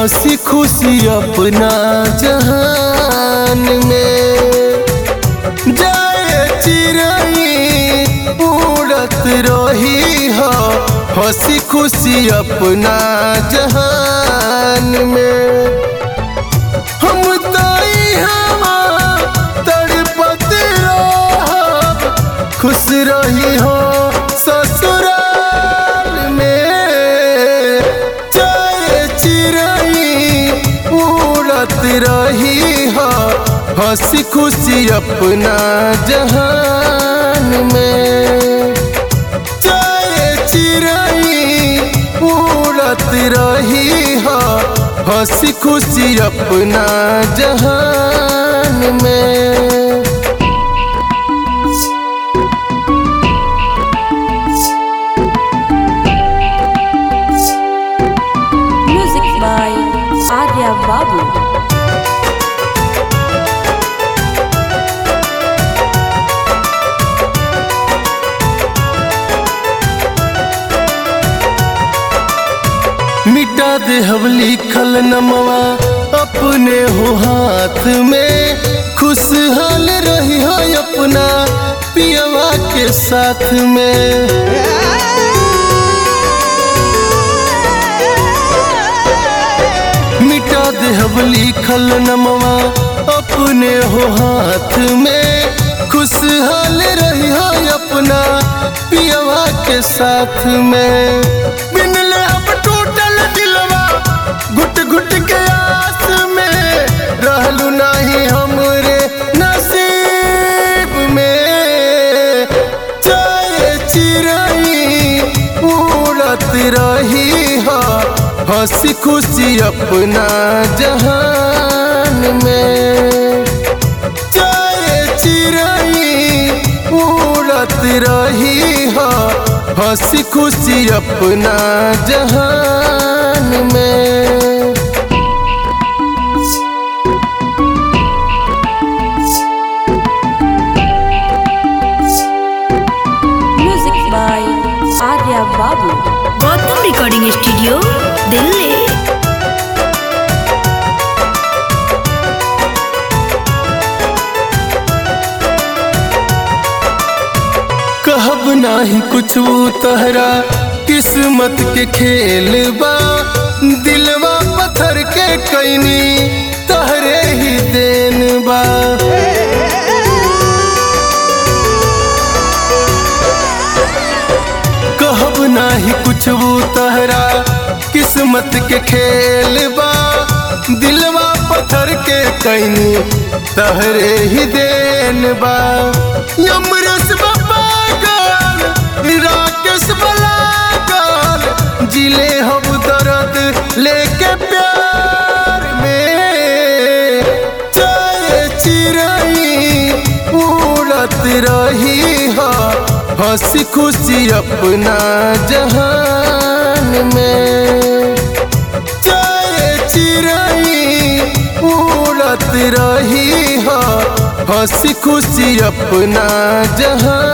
हंसी खुशी अपना जहान में जाए चिड़ई उड़त रही हो हंसी खुशी अपना जहान में हम ताई हवा तड़पत रहब खुश रही हो ससुराल में चाहे चिड़ई उड़त रही हो हंसी खुशी अपना जहान में चाहे चिड़ई उड़त रही हो हंसी खुशी अपना जहान में Music by Arya Babu. मिटा दे हम लिखल नमवा अपने हो हाथ में खुशहाल रही हो अपना पियवा के साथ में मिटा दे हम लिखल नमवा अपने हो हाथ में खुशहाल रही हो अपना पियवा के साथ में बिन ले अब टूटल दिलवा घुट घुट के आस में रहलू नहीं हमरे नसीब में चाहे चिड़ई उड़त रही हो हंसी खुशी अपना जहान में चाहे चिड़ई उड़त रही हो हंसी खुशी अपना जहान में Music by Arya Babu. Gautam recording studio Delhi कहब नाही कुछ तहरा किस्मत के खेल बा दिलवा पत्थर के कैनी तहरे ही देन बा कहब नाही कुछ तहरा किस्मत के खेल बा दिलवा पत्थर के कैनी तहरे ही देन बा यमरस बाबा गाल राकेश बलागाल जिले हम दर्द लेके प्यार में चाहे चिड़ई उड़त रही हो हंसी खुशी अपना जहान में चाहे चिड़ई उड़त रही हो हंसी खुशी अपना जहान